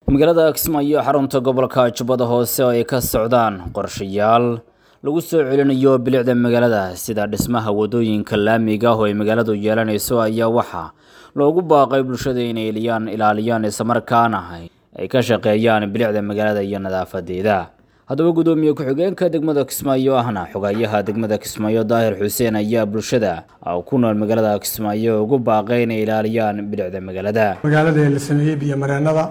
magaalada kismaayo xarunta gobolka jubbada hoose oo ay ka socdaan qorshayaal lagu soo celinayo bilicda magaalada sida dhismaha wadooyinka laamiga oo ay magaaladu yeelanayso ayaa waxaa loogu baaqay bulshada inay eliyaan ilaaliyaan islamarkaana ay ka shaqeeyaan bilicda magaalada iyo nadaafadeeda haddaba guddoomiye ku-xigeenka degmada kismaayo ahna xogayaha degmada kismaayo daahir xuseen ayaa bulshada ku nool magaalada kismaayo ugu baaqay inay ilaaliyaan bilicda magaalada magaalada la sameeyey biyomareenada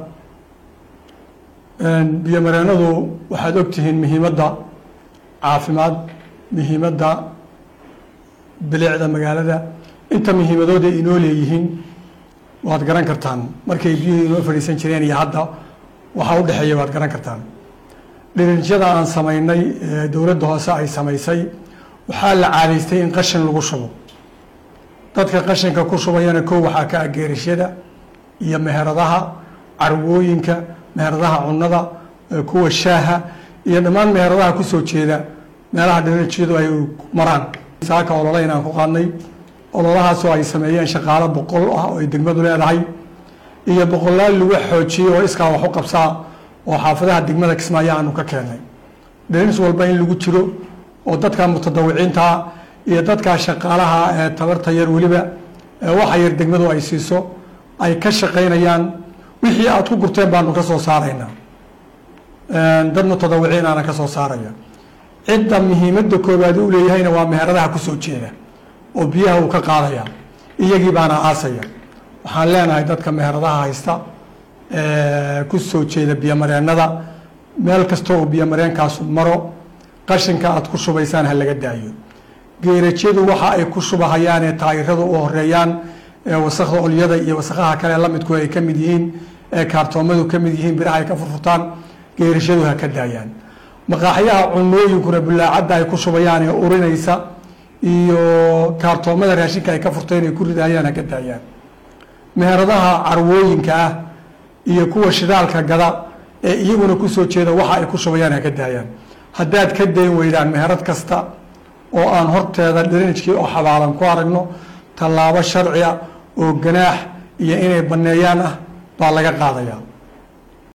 biyomareenadu waxaad ogtihiin muhiimadda caafimaad muhiimadda bilicda magaalada inta muhiimadooda inoo leeyihiin waad garan kartaan markay biyuhu inoo fadhiisan jireen iyo hadda waxaa u dhexeeya waad garan kartaan dhirinjyada aan samaynay dowladda hoose ay samaysay waxaa la caadaystay in qashin lagu shubo dadka qashinka ku shubayana kow waxaa ka ah geerashyada iyo meheradaha carwooyinka meheradaha cunnada kuwa shaaha iyo dhammaan meheradaha kusoo jeeda meelaha dhirinjyadu ay maraan saaka olole inaan ku qaadnay ololahaasoo ay sameeyeen shaqaalo boqol ah oo ay degmadu leedahay iyo boqolaal lagu xoojiyey oo iskaa wax u qabsaa oo xaafadaha degmada kismaayo aanu ka keennay dhirins walba in lagu jiro oo dadka mutadawiciintaa iyo dadkaa shaqaalaha ee tabarta yar weliba waxa yar degmadu ay siiso ay ka shaqaynayaan wixii aad ku gurteen baanu ka soo saaraynaa dad mutadawiciin aana ka soo saaraya cidda muhiimadda koowaad u leeyahayna waa meheradaha kusoo jeeda oo biyaha uu ka qaadaya iyagii baana aasaya waxaan leenahay dadka meheradaha haysta kusoo jeeda biyomareenada meel kasta oo biyomareenkaasu maro qashinka aad ku shubaysaan ha laga daayo geerajyadu waxa ay ku shubahayaan ee taayirada u horeeyaan ee wasakda olyada iyo wasakaha kale lamidku ay ka mid yihiin ee kaartoomadu ka mid yihiin biraha ay ka furfurtaan geerashadu ha ka daayaan maqaaxyaha cunooyinkuna bulaacadda ay ku shubayaan ee urinaysa iyo kaartoomada raashinka ay ka furteen ay ku ridahayaan ha ka daayaan meheradaha carwooyinka ah iyo kuwa shidaalka gada ee iyaguna kusoo jeeda waxa ay ku shubayaan ha ka daayaan haddaad ka dayn weydaan meherad kasta oo aan horteeda dhirinijkii oo xabaalan ku aragno tallaabo sharci ah oo ganaax iyo inay banneeyaan ah baa laga qaadayaa